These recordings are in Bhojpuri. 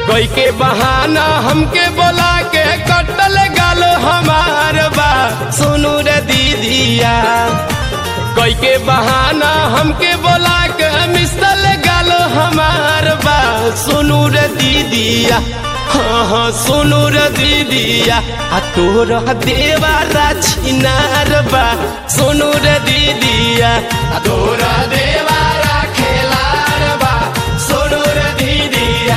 कोई के बहाना हमके बोला के कटल गाल हमार बा सुनू रे दीदिया कोई के बहाना हमके बोला के मिसल गाल हमार बा सुनू रे दीदिया हाँ हाँ सुनू रे दीदिया आ तोरा देवारा छिनार बा सुनू रे दीदिया आ तोरा देवारा खेलार बा सुनू रे दीदिया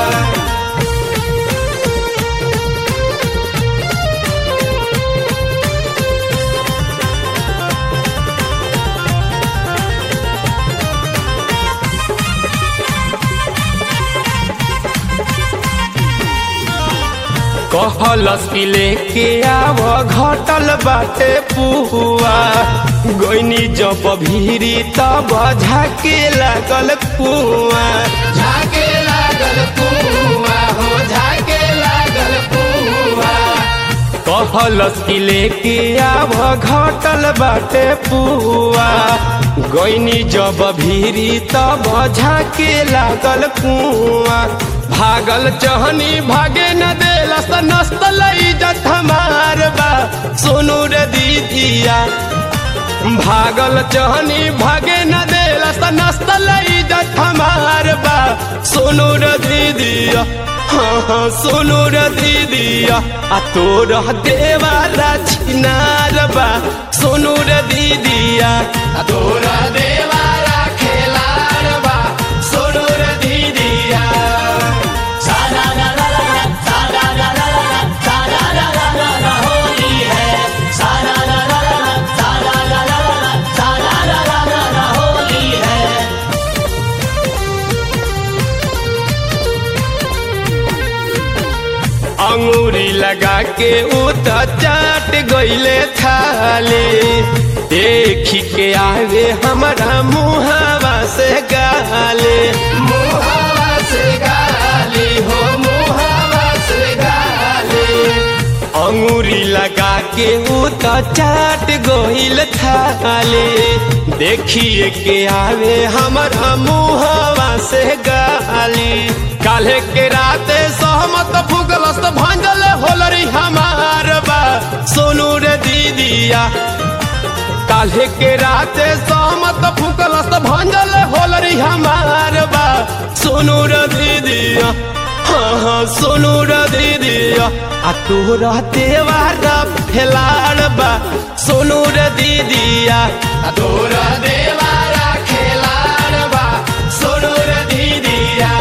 कहलस कि लेके आव घटल बाटे पुआ गोइनी जब भीरी तब झाके लागल कुआ झाके लागल कुआ हो झाके लागल कुआ कहलस कि लेके आव घटल बाटे पुआ गोइनी जब भीरी तब झाके लागल कुआ भागल चहनी भागे न देलस नस्तल इज्जत हमार बा सोनू रे दीदिया भागल चहनी भागे न देलस नस्तल इज्जत हमार बा सोनू रे दीदिया हाँ हाँ सोनू रे दीदिया आ तोर देवाला छिनार बा सोनू रे दीदिया आ तोरा देवाला खेलार बा सोनू रे दीदिया सारा ला ला ला ला, सारा ला ला ला ला, सारा ला ला ला ला होली है सारा ला ला ला ला, सारा ला ला ला ला, सारा ला ला ला ला होली है अंगूरी लगा के उ त चाट गईले थाले देखी के आवे हमारा मुहावा से गाले मुहावा से गाली हो मुहावा से गाले अंगूरी लगा के उ त चाट गईल थाले देखिए के आवे हमारा मुहावा से गाली काल्हे के राते सहमत फुगलस भांजल होलरी हमार बा सोनू रे दीदिया काल्हे के राते सहमत फुगलस भांजल होलरी हमार बा सोनू रे दीदिया हाँ हाँ सोनू रे दीदिया आ तोरा देवारा फेलाड़ बा सोनू रे दीदिया आ तोरा देवारा खेलाड़ बा सोनू रे दीदिया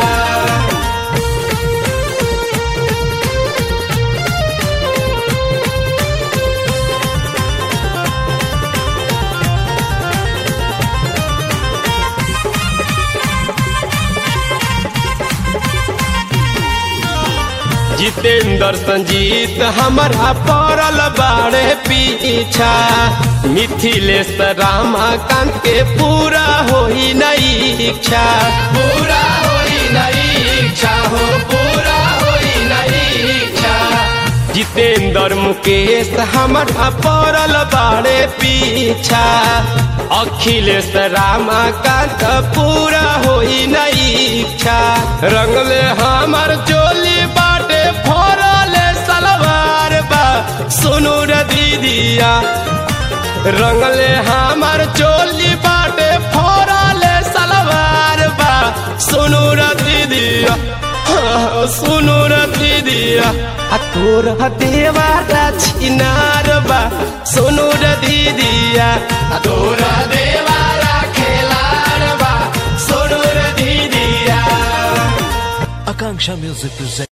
जितेंद्र संजीत हमारा पड़ल बाड़े पीछा मिथिलेश रामाकांत के पूरा होई नहीं इच्छा पूरा होई नहीं इच्छा हो पूरा होई नहीं इच्छा जितेंद्र मुकेश हमारा पड़ल बाड़े पीछा अखिलेश रामाकांत पूरा होई नहीं इच्छा रंगले हमार चोली बाटे फोरले सलवार बा सुनू रे दीदिया रंगले हमार चोली बाटे फोरले सलवार बा सुनू रे दीदिया हाँ, सुनू रे दीदिया आ तोरा देवारा छिनार बा सुनू रे दीदिया आ तोरा देवारा खेलार बा सुनू रे दीदिया Akanksha Music presents.